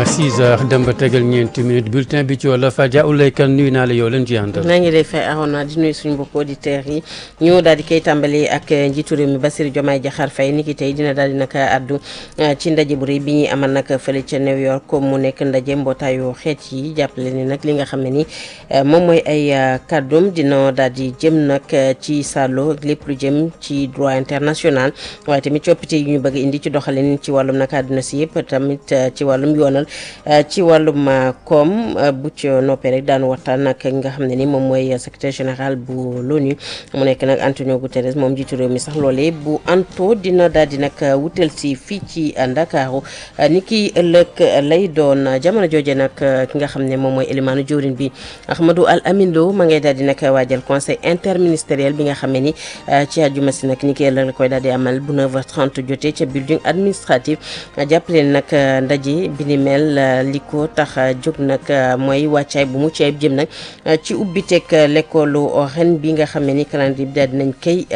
6 heures dem ba tegal ñeenti minutes bulletin bi ci wolof Adja Oulay Kane nuyu naa la yow leen ci àndal. maa ngi lay fay Arona di nuyu suñu mbokku auditeurs yi ñu daal di koy tàmbali ak njiitu réew mi Bassirou Diomaye Diakhar Faye ni ki tey dina daal di nag addu ci ndaje bu rëy bi ñuy amal nag fële ca New York comme mu nekk ndaje mbootaayu xeet yi jàppale ni nag li nga xam ne ni moom mooy ay kàddum dina daal di jëm nag ci sàllo lépp lu jëm ci droit international waaye tamit coppite yu ñu bëgg indi ci doxalin ci wàllum nag àdduna si yëpp tamit ci wàllum yoonal ci wàllum koom bu ci noppee rek daanu waxtaan ak nga xam ne ni moom mooy secrétaire général bu l'ONU mu nekk nag Antonio Guterres moom jiitu réew mi sax loolee bu anto dina daal di nag wutal si fii ci Ndakaaru ni ki ëllëg lay doon jamono jooje nag ki nga xam ne moom mooy élimaanu jawrin bi Ahmadou Al Amin Lo ma ngay daal di nag waajal conseil interministériel bi nga xam ne ni ci àjjuma si nag ni ki ëllëg la koy daal di amal bu 9h30 jotee ca building administratif jàppale nag ndaje bi ni mel li ko tax jóg nag mooy wàccaay bu mucc ayib jëm nag ci ubbiteeg l'école ren bi nga xam ne ni calendrier bi daal dinañ koy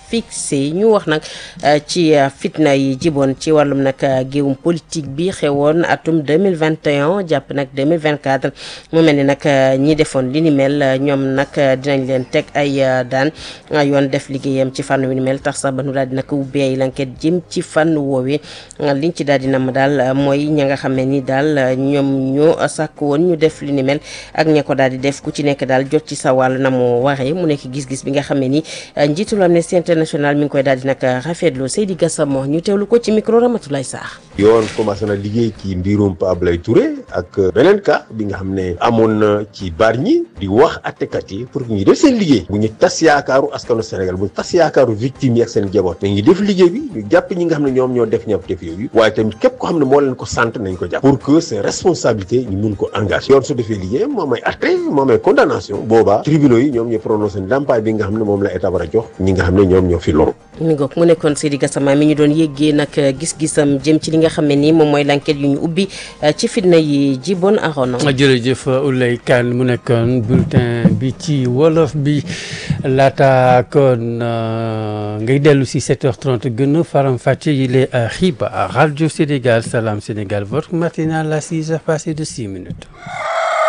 fixé ñu wax nag ci fitna yi jiboon ci wàllum nag géewum politique bi xewoon atum 2021 jàpp nag 2024 mu mel ni nag ñi defoon li ni mel ñoom nag dinañ leen teg ay daan yoon def liggéeyam ci fànn wi ni mel tax sax ba nu daal di nag ubbee ay l'enquête jëm ci fànn woowee liñ ci daal di nam daal mooy ña nga xam ne ni daal ñoom ñoo sàkk woon ñu def li ni mel ak ña ko daal di def ku ci nekk daal jot ci sa wàll na mu waxee mu nekk gis-gis bi nga xam ne ni njiitul Amnesty International mi ngi koy daal di nag rafetlu Seydi Gassama ñu teewlu ko ci micro Ramatoulaye Sarr. yoon commencé na liggéey ci mbirum Pa Ablaye Touré ak beneen cas bi nga xam ne amoon na ci Bargny di wax attekat yi pour que ñu def seen liggéey bu ñu tas yaakaaru askanu Sénégal bu ñu tas yaakaaru victime yi ak seen jaboot mais ñu def liggéey bi ñu jàpp ñi nga xam ne ñoom ñoo def ñaap def yooyu waaye tamit képp ko xam ne moo leen ko sant nañ ko jàpp pour que c'est responsabilité ñu mun ko engagé yoon su defee liggéey moom ay atte moom ay condamnation boobaa tribunaux yi ñoom ñooy prononcé ndàmpaay bi nga xam ne moom la état war a jox ñi nga xam ne ñoom ñoo fi loru mi ngoog mu nekkoon Seydi Gassama mi ñu doon yéggee nag gis-gisam jëm ci li nga xam ne nii moom mooy l'enquête yu ñu ubbi ci fitna yi jiboon Arona jërëjëf Oulay Kane mu nekkoon bulletin bi ci wolof bi laata kon ngay dellu si 7h30 gën a faram-fàcce yi les xibaar Radio Sénégal Salam Sénégal votre matinale à 6h passé de 6 minutes